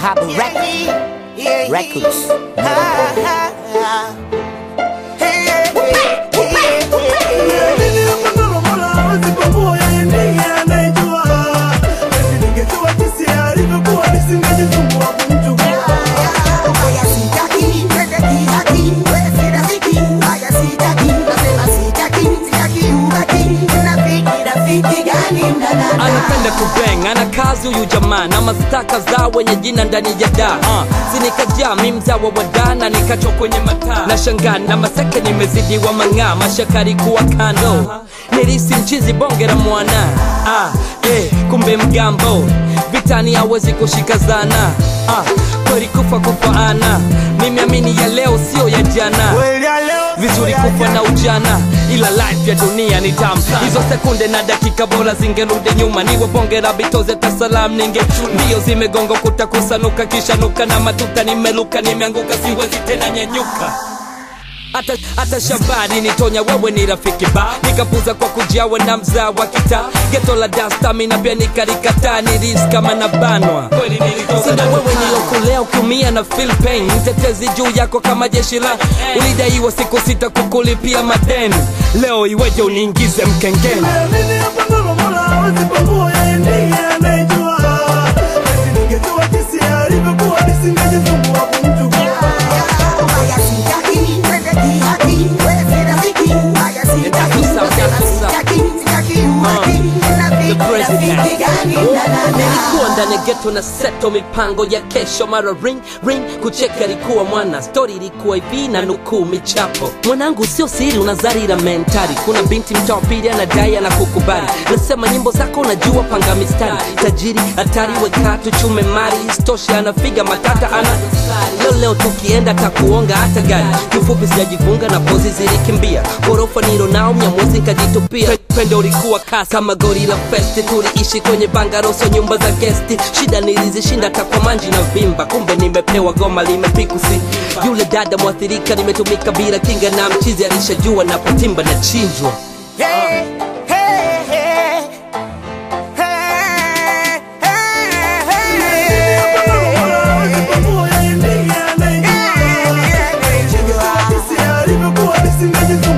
Dhahabu Records. Records. anapenda kubeng ana kazi huyu jamaa na mastaka za wenye jina ndani ya da uh, sinikajaa mi mzawa wa da na nikachwa kwenye mataa na shangaa na maseke nimezidiwa mang'aa mashakari kuwa kando nilisi mchizi bonge la mwana ah, eh, kumbe mgambo vitani hawezi kushika zana ah, kweli kufa kufaana nimeamini ya leo sio ya jana vizuri kufa na ujana ila life ya dunia ni tamu hizo sekunde na dakika bora zingerudi nyuma niwe bonge la bitoze tasalam ninge mbio zimegonga kuta kusanuka kisha nuka na matuta nimeluka nimeanguka siwezi tena nyanyuka hata, hata shabani nitonya wewe ni rafiki ba nikapuza kwa kujiawe na mzaa wa kita geto la dastamina pia nikarikataa ni ris kama na banwa sina wewe nilokulea ukiumia na feel pain mtetezi juu yako kama jeshi la ulidaiwa siku sita kukulipia madeni leo iweje uniingize mkengeni nilikuwa ndani ya geto na seto mipango ya kesho mara ring ring kucheka ilikuwa mwana stori ilikuwa hivi na nukuu michapo mwanangu sio siri unazarira mentari kuna binti mtaa wa pili anadai na kukubali nasema nyimbo zako unajua panga mistari tajiri hatari wekatu chume mari istoshe anafiga matata ana leo leo tukienda takuonga hata gari kifupi sijajifunga na pozi zilikimbia ghorofa nilo nao mnyamuzi nkajitupia pendo ulikuwa kasi kama gori la festi tuliishi kwenye bangaroso nyumba za gesti shida nilizishinda takwa manji na vimba kumbe nimepewa goma limepikusi yule dada mwathirika nimetumika bila kinga na mchizi alishajua napotimba na chinjwa Alivyokuwa nisingejifunza